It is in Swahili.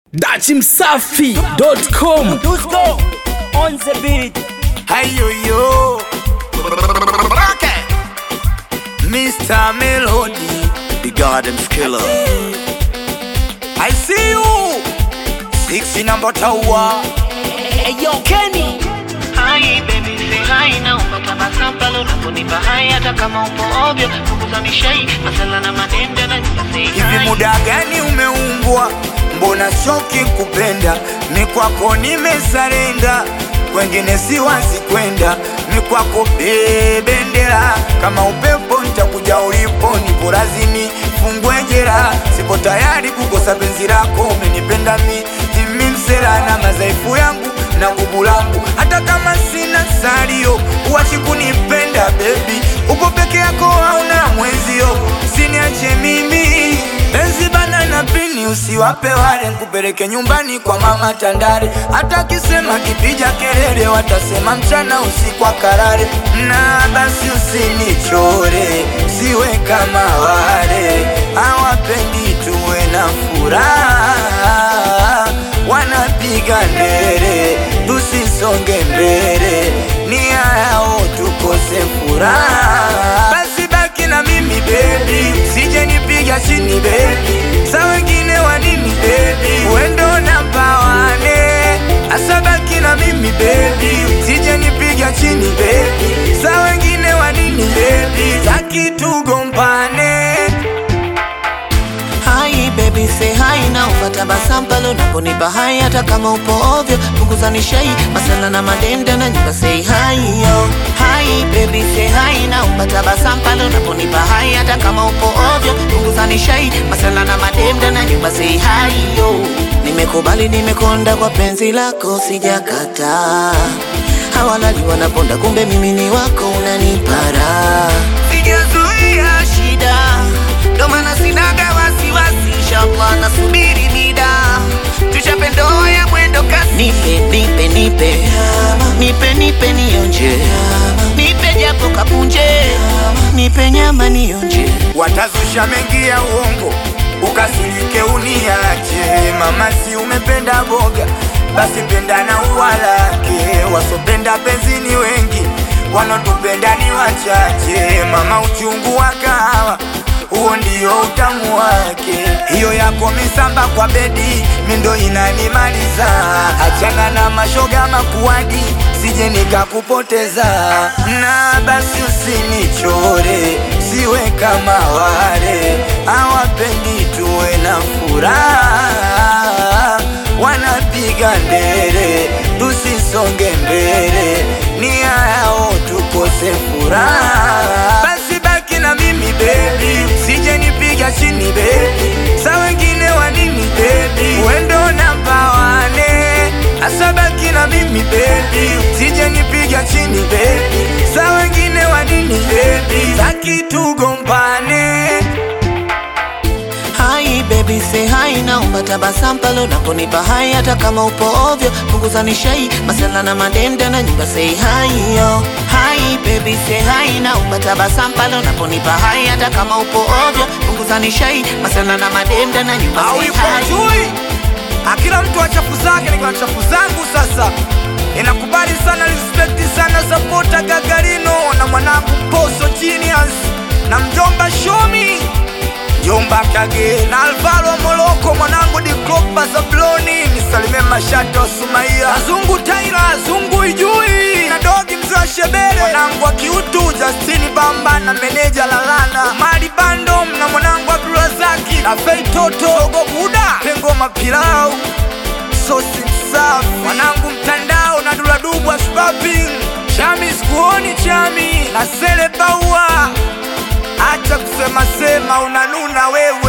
dachimsafi.com Dusko on the beat. Hayo yo okay. Mr. Melody The Garden's Killer I see you Six number tower Hey yo Kenny. Hai baby say hai na upata pale unaponipa hai hata kama upo ovyo punguza mishai masala na manenda na say Hivi hai muda gani umeumbwa Mbona shoki kupenda Ni kwako nimesarenda Kwengine siwazi kwenda Ni kwako bebendera Kama upepo nitakuja ulipo Nipo razini fungwe jera Sipo tayari kukosa penzi lako Umenipenda mi Timi msela na madhaifu yangu na nguvu langu Hata kama sina salio Uwachi kunipenda baby Uko peke yako hauna mwenzio Siniache mimi Penzi bana na pini usiwape wale Nkupeleke nyumbani kwa mama Tandale Hata kisema kipija kelele Watasema mchana usiku akarare Na basi usinichore Siwe kama wale Hawapendi tuwe na furaha Wanapiga ndere Tusisonge mbele Nia yao tukose furaha Basi baki na mimi baby Sije nipiga chini baby Sa wengine wa nini baby Wendo na pawane Asa baki na mimi baby Sije nipiga chini baby Sa wengine wa nini baby Taki tugombane Hai baby say hai na upata pale unaponipa hai hata kama upo ovyo punguza nishai masala na madenda na nyumba say hai yo Hai baby say hai na upata pale unaponipa hai hata kama upo ovyo punguza nishai masala na madenda na nyumba say hai yo Nimekubali nimekonda kwa penzi lako sijakataa hawalali wanaponda kumbe mimi ni wako unanipara sijazuia shida ndo maana sinaga wasiwasi inshallah nasubiri mida tuchape ndoa ya mwendo kasi nipe nipe nipe nipe nipe nionje nipe japo kapunje nipe nyama nionje Watazusha mengi ya uongo Ukasirike uniache Mama si umependa boga Basi penda na uwalake Wasopenda penzi ni wengi Wanotupenda ni wachache Mama uchungu wa kahawa huo ndio utamu wake. Hiyo yako misamba kwa bedi, mindo inanimaliza. Achana na mashoga makuadi, sije nikakupoteza. Na basi usinichore, siwe kama wale hawapendi tuwe na furaha, wanapiga ndere tusisonge mbele, nia yao tukose furaha. Basi baki na mimi baby, sije nipiga chini baby, sa wengine wa nini baby, wendo namba wane, asa baki na mimi baby, sije nipiga chini baby, sa wengine wa nini baby, taki tugombane. Hai baby say hai naomba tabasamu pale unaponipa hai hata kama upo ovyo punguza nishai masala na madenda na nyumba say hai yo Hai baby say hai naomba tabasamu pale unaponipa hai hata kama upo ovyo punguza nishai masala na madenda na nyumba au say ipo hai chui akila mtu wa chafu zake nikiwa na chafu zangu sasa inakubali sana respect sana sapota gagarino na mwanangu poso genius na mjomba shomi Jomba Kage na Alvaro Moloko mwanangu di Klopa Zabloni nisalimie mashato Sumaia Azungu Taira Azungu Ijui na dogi mzee wa Shebele mwanangu wa kiutu Justini Bamba na meneja Lalana Mali Bando na mwanangu Abdulrazaki na Fei Toto Sogo Buda Pengo Mapilau Sosi Msafi mwanangu mtandao na Duladubwa Spaping Chami sikuoni Chami na Sele Baua Acha kusema sema unanuna wewe